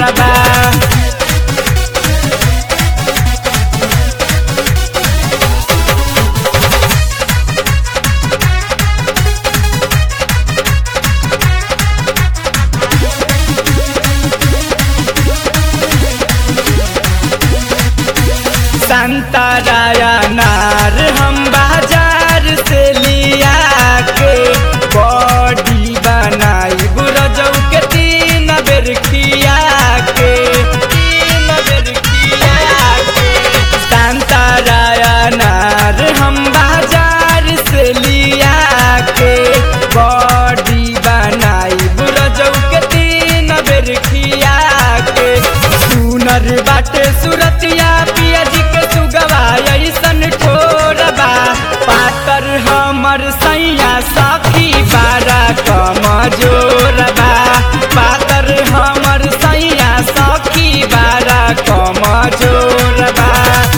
बा संतराया नार हम बाजार से लिया के बॉडी बनाई बुरजौ के तीन बेर खिया के तीन बेर खिया के संतराया नार हम बाजार से लिया के बॉडी बनाई बुरजौ के तीन बेर खिया के सुनर बाटे सुरतिया पिया जी के सुगवा ऐसन ठोरबा पातर हमर सैया सखी बारा कमजोरबा पातर हमर सैया सखी बारा कमजोरबा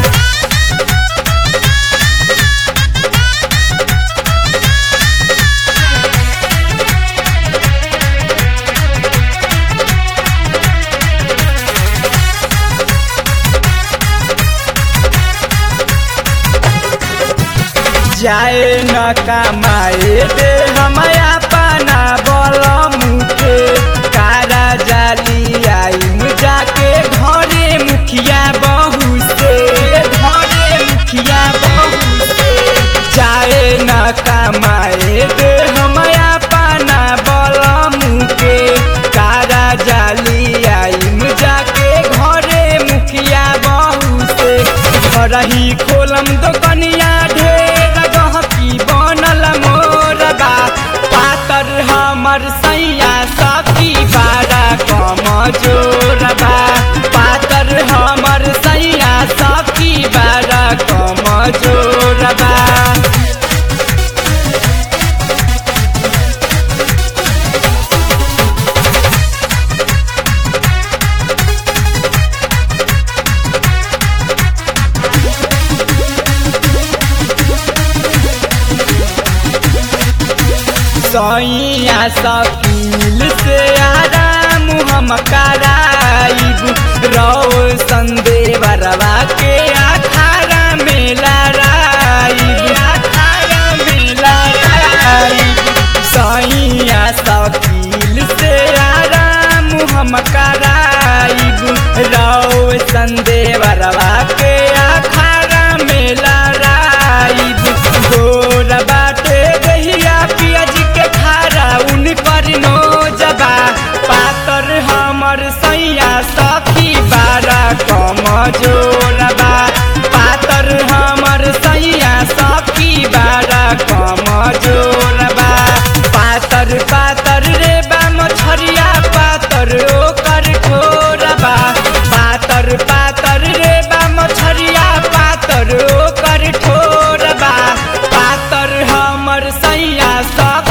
जाए न कमाए दे हमया पाना बल मुखे कारा जाली आई जाके घरे मुखिया बहू से घरे मुखिया बहू से जाए न कमाए दे हमया पाना बल मुखे कारा जाली आई जाके घरे मुखिया बहू से रही खोलम दोकनिया ढेर गहकी बनल मोरबा पातर हमर सैया सखी बारा कमजोरबा पातर हमर सैया सखी बारा कमजोरबा सैया सकील से आराम हम कराइब रौ संदेवरवा के अखाड़ा में लड़ाइब अखाड़ा में लड़ाइब सैया सकील से आराम हम कराइब रौ संदेवरवा के अखाड़ा में लड़ाइब गोर बाटे गहिया पियाज के खारा उनकर नो जबा पातर हमर सैया सखी बारा कमजोरबा पातर हमर सैया सखी बारा कमजोरबा पातर पातर रे बा मछरिया पातर ओकर ठोरबा पातर पातर रे बा मछरिया पातर ओकर ठोरबा पातर हमर सैया सखी